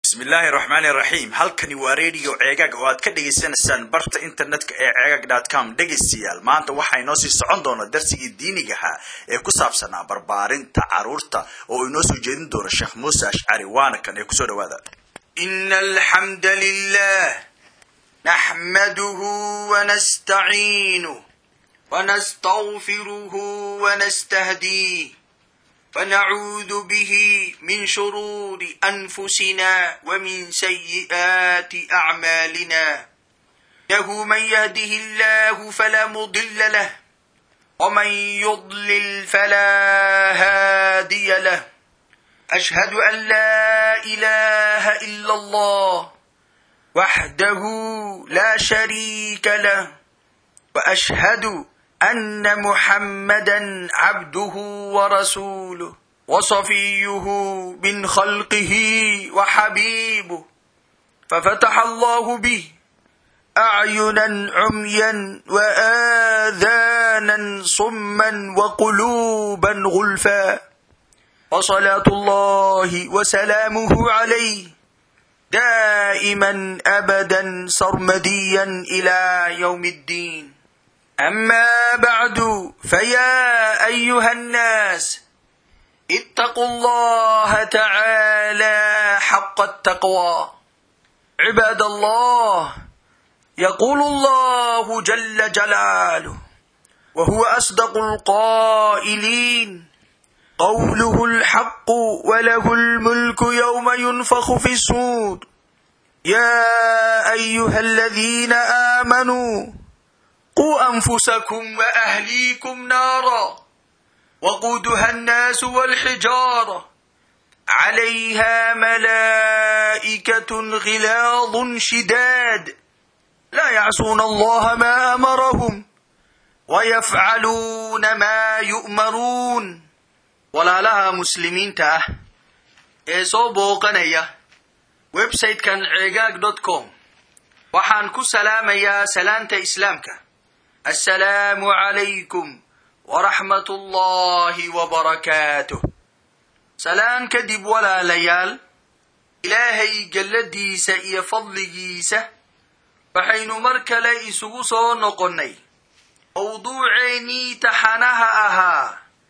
bismillaahi raxmaani raxiim halkani waa radio ceegaag oo aad ka dhagaysanaysaan barta internetka ee ceegaag com dhegaystayaal maanta waxaa inoo sii socon doona darsigii diinigaha ee ku saabsanaa barbaarinta caruurta oo inoo soo jeedin doona sheekh muuse ashcari waana kan ee kusoo dhawaada إن الحمد لله نحمده ونستعينه ونستغفره ونستهديه فنعوذ به من شرور أنفسنا ومن سيئات أعمالنا له من يهده الله فلا مضل له ومن يضلل فلا هادي له أشهد أن لا إله إلا الله وحده لا شريك له وأشهد أن محمدا عبده ورسوله وصفيه من خلقه وحبيبه ففتح الله به أعينا عميا وآذانا صما وقلوبا غلفا وصلاة الله وسلامه عليه دائما أبدا سرمديا إلى يوم الدين أما بعد فيا أيها الناس اتقوا الله تعالى حق التقوى عباد الله يقول الله جل جلاله وهو أصدق القائلين قوله الحق وله الملك يوم ينفخ في الصور يا أيها الذين آمنوا قوا أنفسكم وأهليكم نارا وقودها الناس والحجارة عليها ملائكة غلاظ شداد لا يعصون الله ما أمرهم ويفعلون ما يؤمرون walaalaha muslimiinta ah ee soo booqanaya website-kan ceegaag dot com waxaan ku salaamayaa salaanta islaamka assalaamu calaykum waraxmat ullaahi wabarakaatuh salaan kadib walaalayaal ilaahay galladiisa iyo fadligiisa waxaynu mar kale isugu soo noqonnay mawduuceennii taxanaha ahaa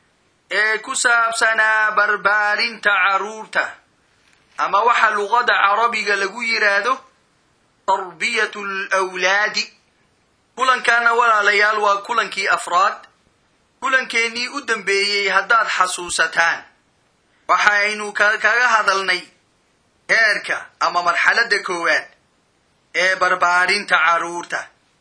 ee ku saabsanaa barbaarinta carruurta ama waxa luqada carabiga lagu yidhaahdo tarbiyatu alawlaadi kulankaana walaalayaal waa kulankii afraad kulankeenii u dambeeyey haddaad xasuusataan waxaynu kaga hadalnay heerka ama marxaladda koowaad ee barbaarinta carruurta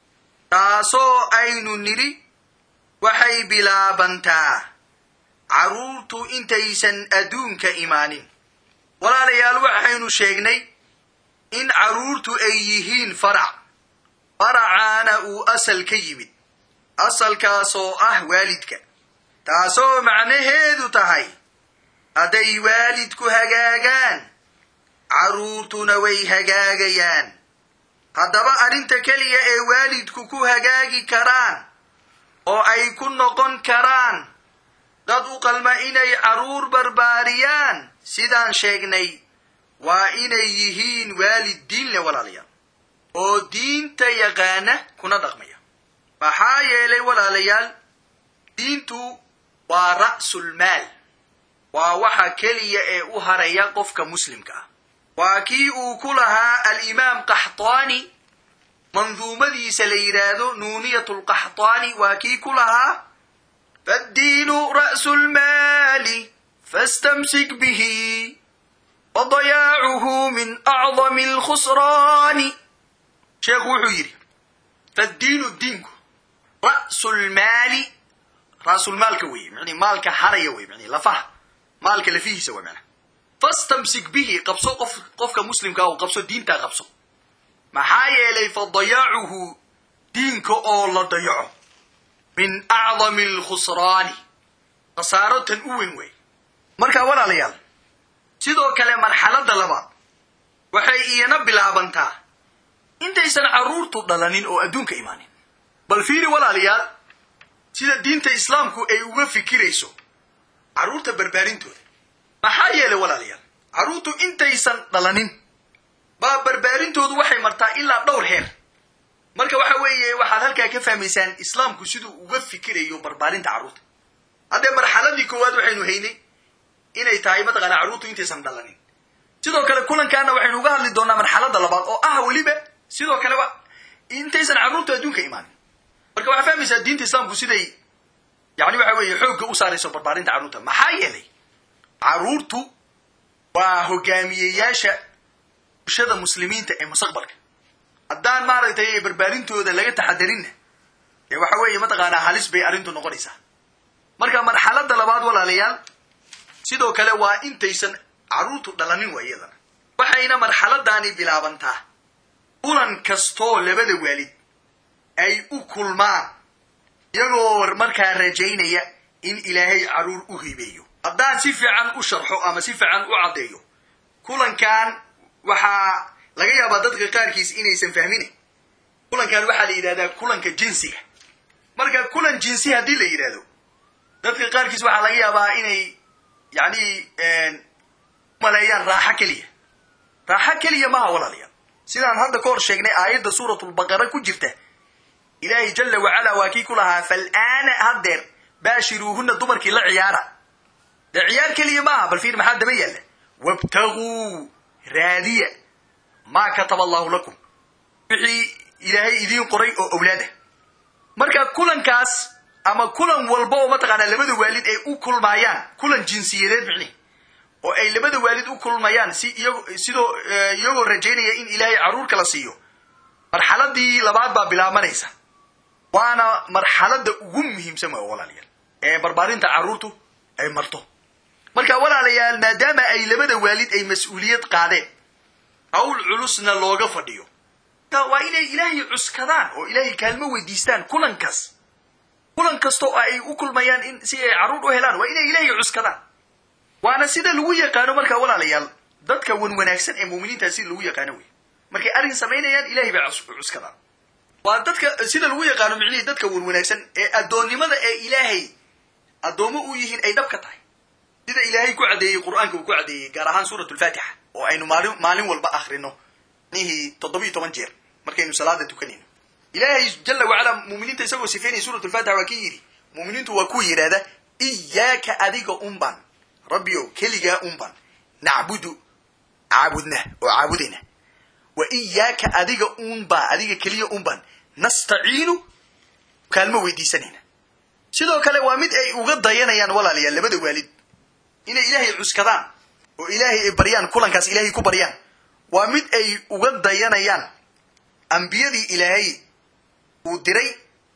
taasoo aynu nidhi waxay bilaabantaa carruurtu intaysan adduunka imaanin walaalayaal waxaynu sheegnay in carruurtu ay yihiin farac faracaana uu asal ka yimid asalkaasoo ah waalidka taasoo macnaheedu tahay hadday waalidku hagaagaan carruurtuna way hagaagayaan haddaba arrinta keliya ee waalidku ku hagaagi karaan oo ay ku noqon karaan dad u qalma inay carruur barbaariyaan sidaan sheegnay waa inay yihiin waalid diin leh walaalayaal oo diinta yaqaana kuna dhaqmaya maxaa yeelay walaalayaal diintu waa ra'sulmaal waa waxa keliya ee u haraya qofka muslimka ah waa kii uu ku lahaa alimaam qaxtaani manduumadiisa la yidhaahdo nuuniyat lqaxtaani waa kii ku lahaa فالدين رأس المال فاستمسك به وضياعه من أعظم الخسران شيخ وحيري فالدين الدين رأس المال رأس المال كوي يعني مالك حرية وي يعني لفه مالك اللي فيه سوى معنى فاستمسك به قبصو قف قفك مسلم كاو قبصو دين تا قبصو ما حايا لي فضياعه دينك أو لا ضيعه min acdami alkhusraani khasaaro tan u weyn wey marka walaalayaal sidoo kale marxaladda labaad waxay iyana bilaabantaa intaysan carruurtu dhalanin oo adduunka imaanin bal fiiri walaalayaal sida diinta islaamku ay uga fikirayso carruurta barbaarintooda maxaa yeelay walaalayaal carruurtu intaysan dhalanin baa barbaarintoodu waxay martaa ilaa dhowr heer marka waxa weeye waxaad halkaa ka fahmaysaan islaamku siduu uga fikirayo barbaarinta carruurta haddee marxaladii koowaad waxaynu haynay inay tahay mataqaana carruurtu intaysan dhalanin sidoo kale kulankaana waxaynu uga hadli doonaa marxaladda labaad oo ah weliba sidoo kaleba intaysan carruurtu adduunka imaanin marka waxaa fahmaysaa diinta islaamku siday yani waxa weeye xoogga u saarayso barbaarinta carruurta maxaa yeelay carruurtu waa hogaamiyeyaasha bulshada muslimiinta ee mustaqbalka haddaan maaragtay barbaarintooda laga taxadarinna dee waxa weeye mataqaanaa halis bay arrintu noqonaysaa marka marxaladda labaad walaalayaal sidoo kale waa intaysan carruurtu dhalanin waa iyadana waxayna marxaladani bilaabantaa kulan kastoo labada waalid ay u kulmaan iyagoo markaa rajaynaya in ilaahay carruur u hibeeyo haddaan si fiican u sharxo ama si fiican u caddeeyo kulankan waxaa laga yaabaa dadka qaarkiis inaysan fahminayn kulankan waxaa la yidhahdaa kulanka jinsiga marka kulan jinsi haddii la yidhahdo dadka qaarkiis waxaa laga yaabaa inay yani maleeyaan raaxo keliya raaxo keliya maha walaalayaal sidaan hadda ka hor sheegnay aayadda suuratulbaqara ku jirta ilaahay jala wacala waa kii ku lahaa fal'aana haddeer baashiruuhuna dumarkii la ciyaara dee ciyaar keliya maaha bal fiir maxaa daba yaalla wabtaguu raadiya maa kataba allahu lakum wixii ilaahay idiin qoray oo owlaada marka kulankaas ama kulan walba oo mataqaanaa labada waalid ay u kulmaayaan kulan jinsiyadeed micnihi oo ay labada waalid u kulmayaan si iyago sidoo iyagoo rajaynaya in ilaahay carruurka la siiyo marxaladii labaad baa bilaabanaysa waana marxaladda ugu muhiimsan waa walaalayaal ee barbaarinta carruurtu ay marto marka walaalayaal maadaama ay labada waalid ay mas-uuliyad qaadeen hawl culusna looga fadhiyo waa inay ilaahay cuskadaan oo ilaahay kaalmo weydiistaan kulankaas kulan kasta oo ay u kulmayaan in si ay carruur u helaan waa inay ilaahay cuskadaan waana sida lagu yaqaano marka walaalayaal dadka wan wanaagsan ee muuminiinta sida lagu yaqaano wey markay arrin samaynayaan ilahay bay cuskadaan waa dadka sida lagu yaqaano micnihii dadka wan wanaagsan ee addoonnimada ee ilaahay addoommo u yihiin ay dhab ka tahay sida ilaahay ku caddeeyey qur'aanka uu ku caddeeyey gaar ahaan suurat lfaatixa oo aynu maalin maalin walba akrino micnihii toddobiyo toban jeer markaynu salaada tukanayno ilaahay jala wacala muuminiinta isagoo sifeynaya suurat lfatixa waa kii yidhi muuminiintu waa kuwa yidhahda iyaaka adiga unban rabbi ow keligaa unban nacbudu caabudna oo caabudayna wa iyaaka adiga unba adiga keliya unban nastaciinu kaalmo weydiisanayna sidoo kale waa mid ay uga dayanayaan walaalayaal labada waalid inay ilaahay cuskadaan oo ilaahay ay baryaan kulankaas ilaahay ku baryaan waa mid ay uga dayanayaan ambiyadii ilaahay uu diray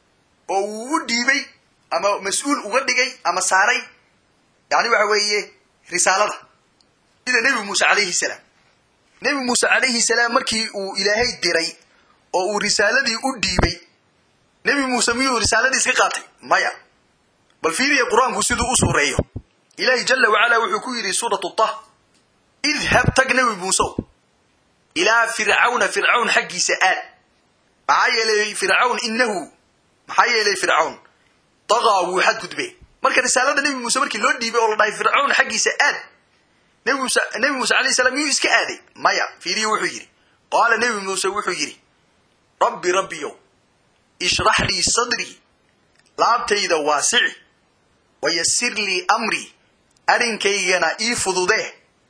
oo uu u dhiibay ama mas-uul uga dhigay ama saaray yani waxa weeye risaalada sida nebi muuse calayhi salaam nebi muuse calayhi salaam markii uu ilaahay diray oo uu risaaladii u dhiibay nebi muuse miyuu risaaladii iska qaatay maya bal fiiriya qur-aanku siduu u suureeyo ilaahay jala wacala wuxuu ku yidhi suuratu tah idhab tag nebi muusew ilaa fircawna fircawn xaggiisa aad maxaa yeelay fircawn inahu maxaa yeelay fircawn dagaa wuu xadgudbe marka risaalada nebi muuse markii loo dhiibay oo la dhahay fircawn xaggiisa aad nebi muuse nebi muuse alayh salaam miyuu iska aaday maya fiiriya wuxuu yidhi qaala nebi muuse wuxuu yidhi rabbi rabbiyow ishrax lii sadrii laabtayda waasici wayasir lii amrii arrinkaygana ii fududee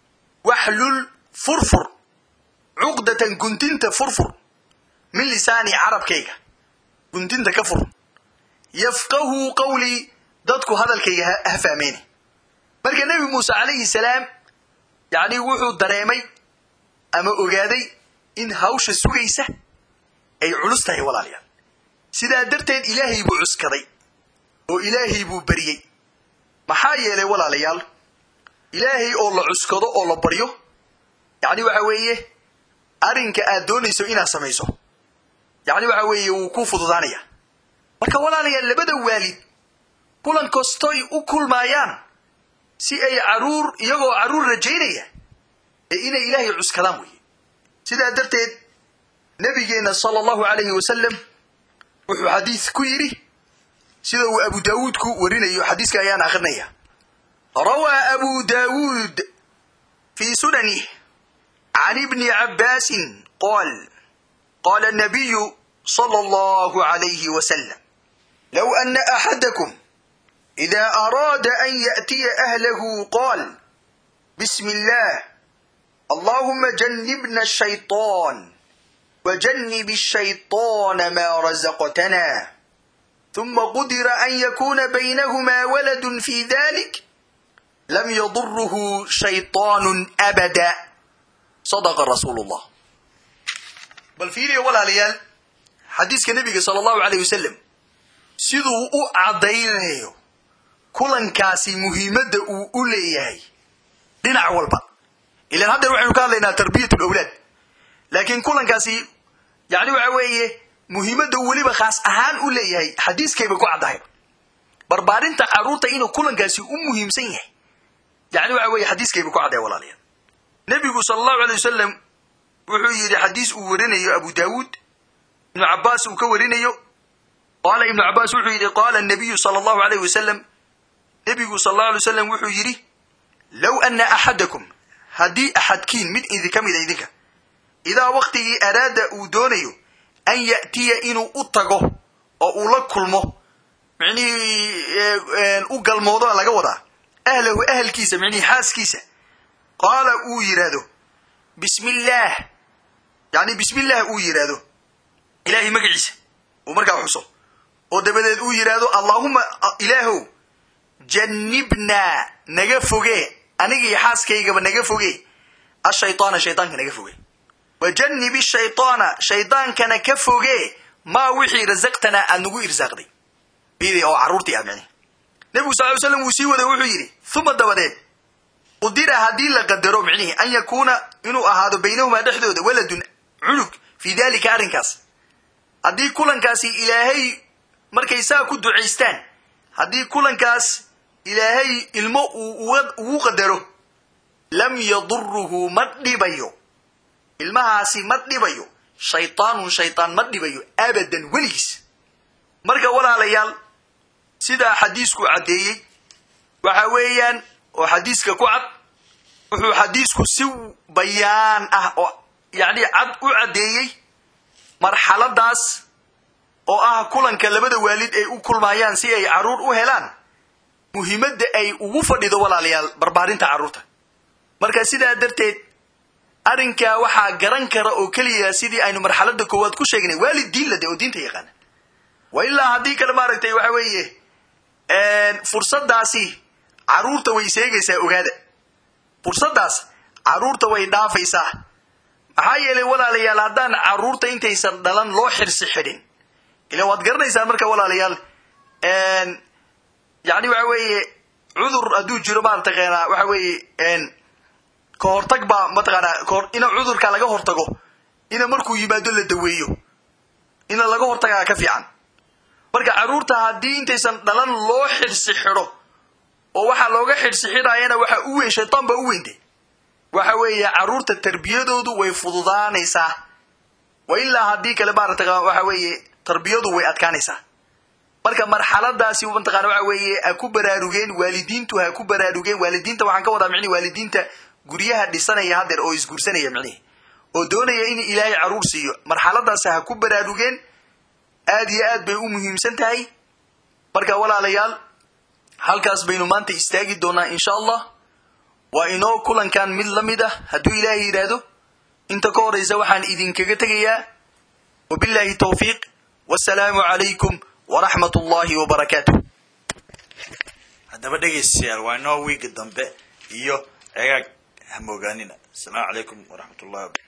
waxlul furfur cuqdatan guntinta furfur min lisaani carabkayga guntinta ka fur yafqahuu qawlii dadku hadalkayga ha fahmeyne marka nebi muuse calayhi salaam yacni wuxuu dareemay ama ogaaday in hawsha sugaysa ay culus tahay walaalayaal sidaa darteed ilaahay buu cuskaday oo ilaahay buu baryey maxaa yeelay walaalayaal ilaahay oo la cuskado oo la baryo yacni waxa weeye arrinka aad doonayso inaad samayso yacni waxa weeye wuu ku fududaanaya marka walaalayaal labada waalid kulan kastoy u kulmaayaan si ay caruur iyagoo carruur rajaynaya ee inay ilaahay cuskadaan weeye sidaa darteed nabigeenna sala allahu calayhi wasalam wuxuu xadiis ku yidhi sida uu abu daawuud ku warinayo xadiiska ayaan akrinaya rawaa abu daawuud fii sunanih عن ابن عباس قال قال النبي صلى الله عليه وسلم لو أن أحدكم إذا أراد أن يأتي أهله قال بسم الله اللهم جنبنا الشيطان وجنب الشيطان ما رزقتنا ثم قدر أن يكون بينهما ولد في ذلك لم يضره شيطان أبدا صدق رسول الله بل فيري ولا ليال حديث كنبي صلى الله عليه وسلم siduu u caddaynayo kulankaasi muhiimadda uu u leeyahay dhinac walba ilaan haddeer waxaynu ka hadlaynaa tarbiyat lawlaad laakiin kulankaasi yani waxa weeye muhiimadda uu weliba khaas ahaan u leeyahay xadiiskayba ku caddahay barbaarinta carruurta inuu kulankaasi u muhiimsan yahay yani waxa weeye xadiiskayba ku caddahay walaalayaal nebigu sala allahu alay wasalam wuxuu yidhi xadiis uu warinayo abu daawuud ibnu cabbaas uu ka warinayo qaala ibnu cabbaas wuxuu yidhi qaala nabiyu sala allahu alayh wasalam nebigu sala allahu alay wasalam wuxuu yidhi low ana axadakum haddii axadkiin mid idinka mida idinka idaa waktigii araada uu doonayo an ya'tiya inuu u tago oo uu la kulmo micnihii u galmoodo laga wadaa ahlahu ahalkiisa micnihii xaaskiisa qaala uu yidhaahdo bismi illaah yani bismi illaah uu yidhaahdo ilaahay magaciisa uu markaa xuso oo dabadeed uu yidhaahdo allaahuma ilaahow jannibnaa naga foge aniga iyo xaaskaygaba naga foge ashaytaana shaydaanka naga foge wa jannibi shaytaana shaydaankana ka foge maa wixii rasaqtanaa aad nagu irsaaqday bidi oo carruurtii ah micnihi nebigu sal ly slam wuu sii waday wuxuu yidhi uma dabadeed qudira haddii la qadaro micnihi an yakuuna inuu ahaado baynahumaa dhexdooda waladun cunug fii dalika arrinkaas haddii kulankaasi ilaahay markay saa ku ducaystaan haddii kulankaas ilaahay ilmo uu ugu qadaro lam yaduruhu ma dhibayo ilmahaasi ma dhibayo shaytaanun shaytaan ma dhibayo abadan weligiis marka walaalayaal sidaa xadiisku caddeeyey waxa weeyaan oo xadiiska ku cad wuxuu xadiisku si bayaan ah oo yacni cad u caddeeyey marxaladaas oo ah kulanka labada waalid ay u kulmayaan si ay carruur u helaan muhiimadda ay ugu fadhido walaalayaal barbaarinta carruurta marka sidaa darteed arrinkaa waxaa garan kara oo keliya sidii aynu marxaladda koowaad ku sheegnay waalid diin lade oo diinta yaqaana wa ilaa haddii kale maaragtay waxa weeye fursaddaasi carruurta way seegaysaa ogaada fursaddaas carruurta way dhaafaysaa maxaa yeelay walaalayaal haddaan carruurta intaysan dhalan loo xirsi xidhin ila waad garanaysaan marka walaalayaal yani waxa weeye cudur hadduu jiro marataqaanaa waxa weeye ka hortag baa mataqaanaa kahor ina cudurka laga hortago ina markuu yimaado la daweeyo ina laga hortagaa ka fiican marka carruurta haddii intaysan dhalan loo xirsi xidho oo waxaa looga xirsi xidhaayana waxa u weyn shaytaan baa u weynte waxa weeye carruurta tarbiyadoodu way fududaanaysaa wa ilaa haddii kale maarata waxa weeye tarbiyadu way adkaanaysaa marka marxaladaasi mataqana waxa weeye ha ku baraarugeen waalidiintu ha ku baraarugeen waalidiinta waxaan ka wadaa micnihi waalidiinta guryaha dhisanaya haddeer oo isguursanaya micnihi oo doonaya in ilaahay carruur siiyo marxaladaas ha ku baraarugeen aad iyo aad bay u muhiimsan tahay marka walaalayaal halkaas baynu maanta istaagi doonaa insha allah waa inoo kulankan mid la mid ah hadduu ilaahay yidhaahdo inta ka horaysa waxaan idinkaga tegayaa wabillahi tawfiiq wasalaamu calaykum waraxmat ullahi wabarakaatu haddaba dhegaystayaal waa inoo wiiga dambe iyo cegaag hamoogaanina asalaamu calaykum waraxmat ullahi